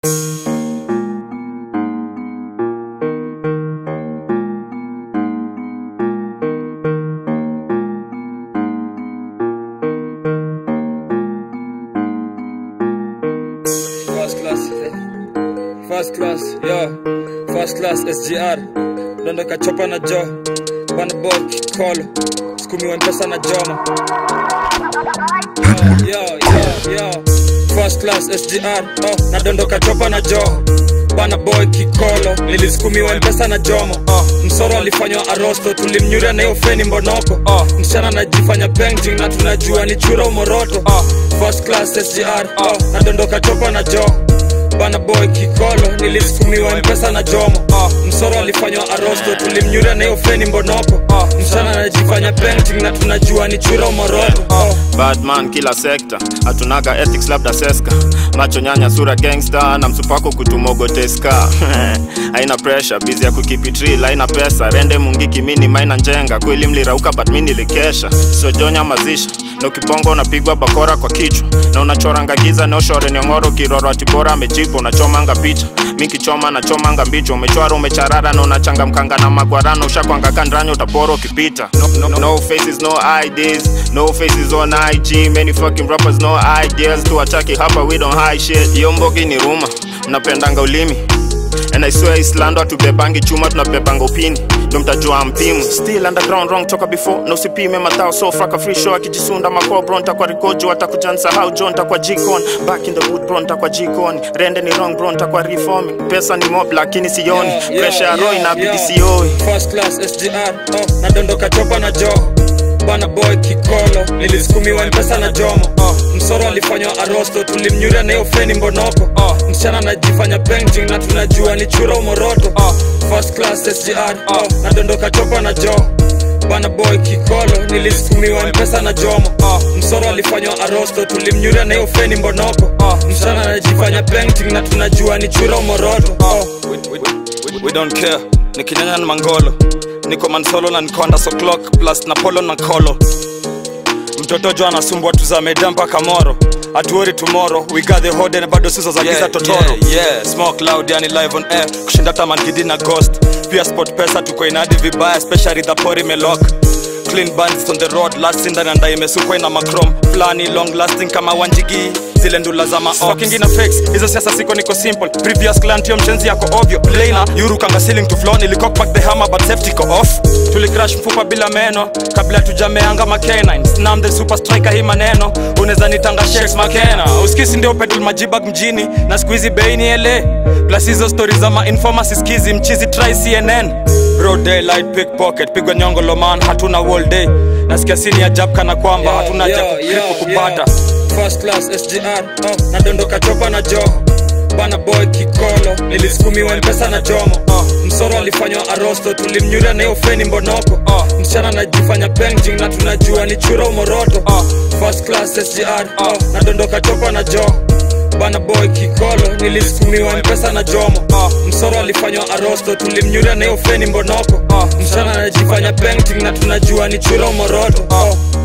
First class, eh. First class, yo. First class SGR. Dondoka chopa na jo. Bana boy kikolo. Skumiwa mpesa na joma. Yo, yo, yo. First class SGR. Oh, nadondoka chopa na jo. Bana boy kikolo. Nilisukumiwa mpesa na jomo. Oh, msoro alifanywa arosto. Tulimnyuria na hiyo feni mbonoko. Oh, msichana anajifanya painting na tunajua ni chura umoroto. Oh, first class SGR. Oh, nadondoka chopa na jo bana boy kikolo nilisukumiwa mpesa na jomo uh, msoro alifanywa arosto tulimnyuria na hiyo feni mbonoko uh, msichana anajifanya painting na tunajua ni chura umoroto uh, badman kila sekta hatunaga ethics labda seska macho nyanya sura gangster na msupako kutumogoteska haina pressure bizi ya kukipitri haina pesa rende mungiki mini maina njenga kweli mlirauka but mi nilikesha sojonya mazisha na ukibongo unapigwa bakora kwa kichwa na unachoranga giza neoshore niongoro kiroro atibora amejipa unachomanga picha mi kichoma nachomanga mbicho umechwara umecharara na unachangamkanga na magwarano ushakwanga kandranyo utapora ukipita no, no, no faces no IDs no faces on IG many fucking rappers no ideas tuwataki hapa we don't hide shit hiyo mbogi ni ruma mnapendanga ulimi and I swear Islando hatubebangi chuma tunabebanga upini ndo mtajua mpimu still underground wrong toka before na usipime matao so fraka free show akijisunda mako bro ntakwa rikojo atakuja nsahau john ntakwa jikon back in the wood bro ntakwa jikon rende ni wrong bro ntakwa reforming pesa ni mob lakini sioni Yeah, yeah, pressure ya roho yeah, inabidi yeah. sioi First class SGR oh, nadondoka chopa na jo bana boy kikolo nilisukumiwa mpesa na jomo oh, msoro alifanywa arosto tulimnyuria na hiyo feni mbonoko oh, msichana anajifanya painting na tunajua ni chura umoroto oh, first class SGR oh, nadondoka chopa na jo bana boy kikolo nilisukumiwa mpesa na jomo oh, msoro alifanywa arosto tulimnyuria na hiyo feni mbonoko oh, msichana anajifanya painting na tunajua ni chura umoroto oh, we, we, we, we don't care nikinyanya na mangolo niko mansolo na nikonda so clock plus na polo na kolo mtoto jo anasumbua tuzameda mpaka moro atuori tomorrow we got the hode na bado sizo za giza Yeah, totoro yeah, yeah. smoke loud yani live on air kushinda tamangidi na ghost pia sport pesa tuko inadi vibaya especially the pori melok clean bands on the road last sinda na ndai imesukwa ina macrom flani long lasting kama wanjigi zile ndula za maokingina fakes hizo siasa siko niko simple previous client yo mchenzi yako ovyo plana yuru kanga ceiling to floor nilicock back the hammer but safety ko off tulicrash mfupa bila meno kabla tujameanga makenine snam the super striker hii maneno unaweza nitanga shakes makena uskisi ndio petrol majibag mjini na squeezy bei ni ele plus hizo stories za mainforma siskizi mchizi try cnn bro daylight pickpocket pigwa nyongo loman hatuna wall day nasikia sini ya jab kana kwamba Yo, hatuna yo, ja yo, kupata first class sgr oh, nadondoka chopa na joho bana boy kikolo nilisukumiwa mpesa na jomo oh, msoro alifanywa arosto tulimnyuria na hiyo feni mbonoko oh, msichana anajifanya painting na tunajua ni chura umoroto oh, first class sgr oh, nadondoka chopa na joho bana boy kikolo nilisukumiwa mpesa na jomo oh, msoro alifanywa arosto tulimnyuria na hiyo feni mbonoko oh, msichana anajifanya painting na tunajua ni chura umoroto oh,